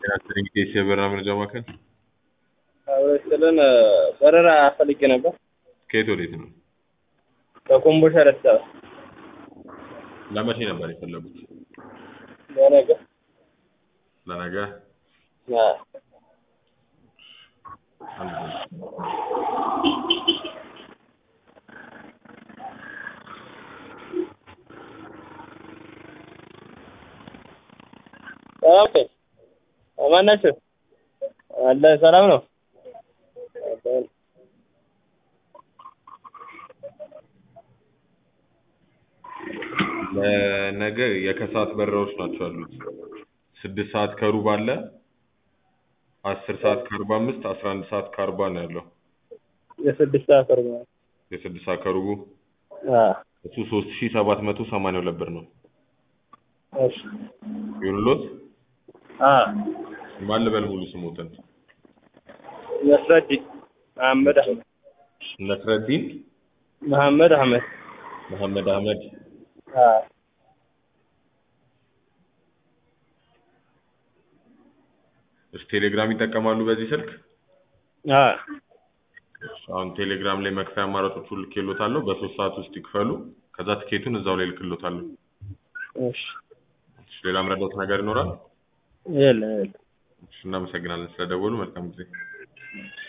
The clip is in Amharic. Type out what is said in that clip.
የኢቢኤስ የበረራ መረጃ ማዕከል አብረስልን በረራ ፈልጌ ነበር። ከየት ወዴት ነው? ከኮምቦልቻ አዲስ አበባ ለመቼ ነበር የፈለጉት? ለነገ ለነገ? አዎ። አንድ ሰላም ነኝ። ማን ናቸው? አለ ሰላም ነው። አለን። ለነገ የከሰዓት በረራዎች ናቸው ያሉት። ስድስት ሰዓት ከሩብ አለ፣ አስር ሰዓት ከአርባ አምስት አስራ አንድ ሰዓት ከአርባ ነው ያለው። የስድስት ሰዓት ቅርብ ነው። የስድስት ሰዓት ከሩቡ አዎ። እሱ ሶስት ሺ ሰባት መቶ ሰማንያ ሁለት ብር ነው። እሺ። ይሁንሎት። አዎ። ማን ልበል ሙሉ ስሞትን? ነስረዲን መሐመድ አህመድ ነስረዲን መሐመድ አህመድ መሐመድ አህመድ። አዎ። እሺ ቴሌግራም ይጠቀማሉ በዚህ ስልክ? አዎ። አሁን ቴሌግራም ላይ መክፈያ አማራጮቹ ልኬሎታለሁ። በሶስት ሰዓት ውስጥ ይክፈሉ። ከዛ ትኬቱን እዛው ላይ ልክሎታለሁ። እሺ። እሺ፣ ሌላ ምረዳት ነገር ይኖራል? የለም የለም። እሺ፣ እናመሰግናለን ስለደወሉ። መልካም ጊዜ።